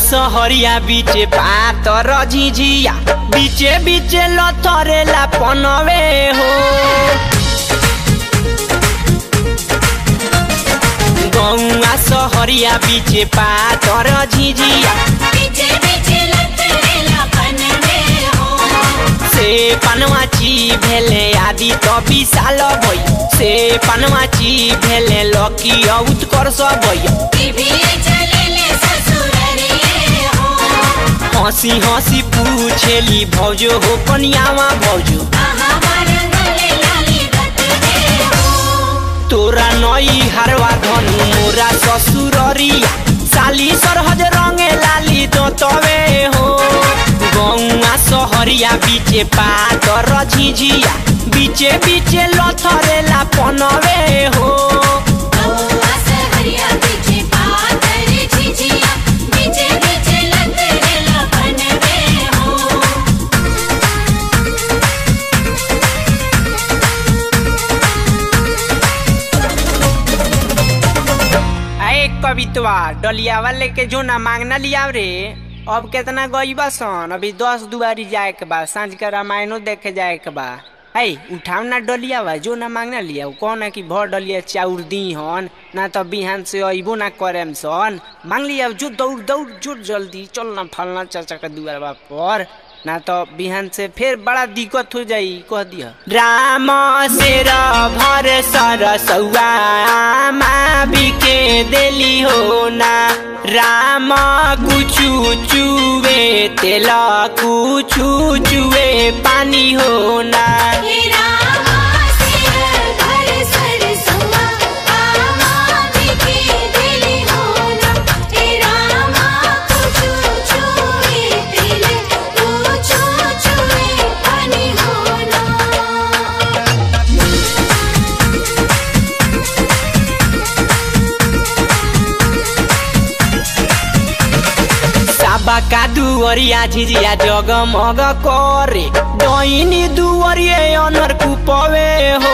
सहरिया बीचे पातर झिझिया बीचे बीचे लथरेला पनवे हो गौआ सहरिया बीचे पातर झिझिया पीछे पीछे लतरेला पनवे हो से पनवाची भेले आदि तो विशाल भई से पनवाची भेले लकी उत्कर्ष भई टीवी चलेले ससुररिए हो हंसी हंसी पूछेली भौजो हो कनियावा भौजो कहाँ मरंगले लाली रतवे हो तोरा नई हारवा धनु मोरा ससुररिया साली सरहज रंगे लाली दोतवे हो गौआ सहरिया बीचे पातर झिझिया बीचे बीचे लथरेला पनवे हो गौआ सहरिया पीछे पातर झिझिया पीछे पीछे लतरेला पनवे हो अरे कवितवा डलिया वाले के जो ना मांगना लिया रे अब केतना गईबा सन अभी दस दुआरी जाए के बा सांझ के रामायणो देखे जाए के बा है उठाव ना डलिया बा जो ना मांगना लिया कौन है कि भर डलिया चाउर दी हन ना तो बिहान से अइबो ना करेम सन मांग लिया जो दौड़ दौड़ जो जल्दी चल ना फलना चाचा के दुआरबा पर ना तो बिहान से फिर बड़ा दिक्कत हो जाई कह दिया राम शेर भर सरसौआ आमा बिके देली हो ना राम कुछु चुवे तेल कुछु चुवे पानी हो ना हे रामा सिर घर सरसुआ आमा बिके दिली होना हे रामा कुछु छुए दिल कुछु छुए पानी होना साबा का दुवरिया झिझिया जगमग करे डैनी दुवरिए अनर कुपवे हो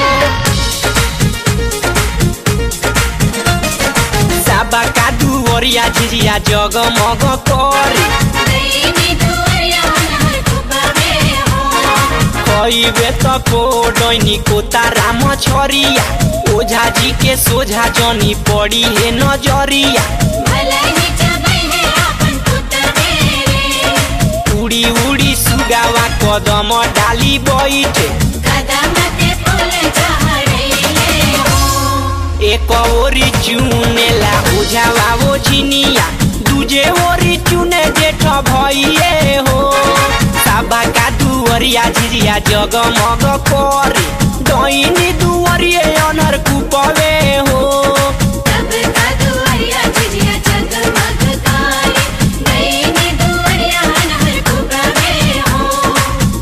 साबा का दुवरिया झिझिया जगमग करे दैनी दुआरिया नहर कुबवे हो कईबे त को डैनी को ताराम छरिया ओझा जी के सोझा जनी पड़ी हे नजरिया भले ही जबै है आपन पुतवे रे उड़ी उड़ी सुगावा कदम डाली बैठे कदम ते फूल चढ़ैले हो एक ओरी चुनेला ओझावा वो झिनिया दूजे ओरी चुने जेठ भइए हो साबा का दुवरिया झिझिया जगमग करे डैनी दुवरिए अनर कुपवे हो तब का दुआरिया झिझिया जगमग करे दैनी दुआरिया नहर कुबवे हो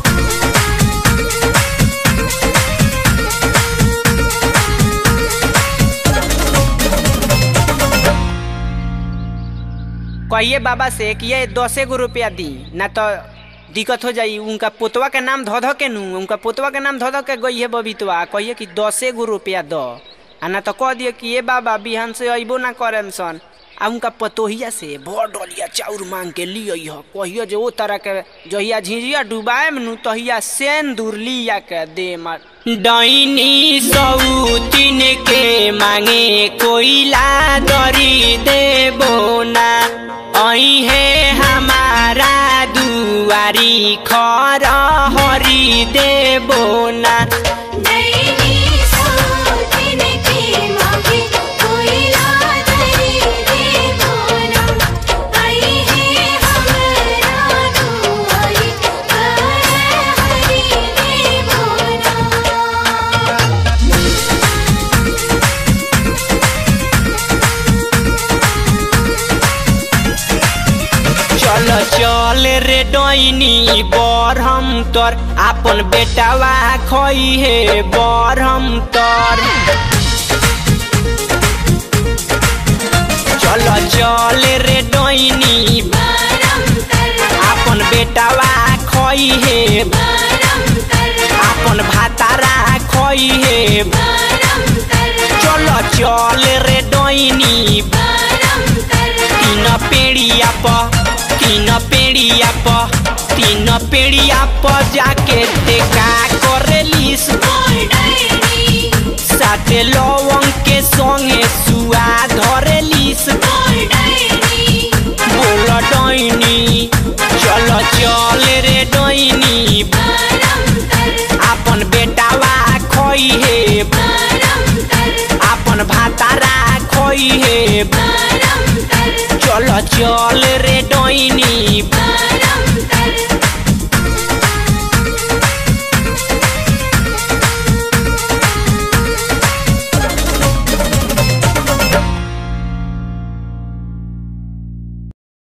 कहिए बाबा से कि ये दसे गो रुपया दी ना तो दिक्कत हो जाई उनका पोतवा के नाम धो धो के नू उनका पोतवा के नाम धो धो के गई है बबीतवा कहिए कि दसे गो रुपया दो आ ना तो कह दिए कि ये बाबा बिहान से अइबो ना करेम सन आ उनका पतोहिया से भर डलिया चाउर मांग के लिय ह कहिए जे ओ तरह के जहिया झिझिया डुबाए नु तहिया सेन दूर लिया के दे मार डैनी सौतीन के मांगे कोइला दरी देबो ना है हमारा दुआरी खर हरी देबो ना दैनी सोतिन के मांगे कोइला दरी देवोना आई है हमरा दुआरी कर हरि देवोना चल चल रे डैनी बरहम तर आपन बेटावा खई हे बरहम तर चल चल रे डैनी परम तर आपन बेटावा खई हे परम तर आपन भातारा खई हे परम तर चल चल रे डैनी परम तर तीन पेड़िया प पेड़िया प तीन पेड़िया प जाके टेका करेलिस बोल डायरी साथे लवंग के संगे सुआ धरेलिस बोल डायरी बोल डैनी चल चल रे डैनी परम तर आपन बेटावा खोई हे परम तर आपन भातारा खोई हे परम तर चल चल रे डैनी परम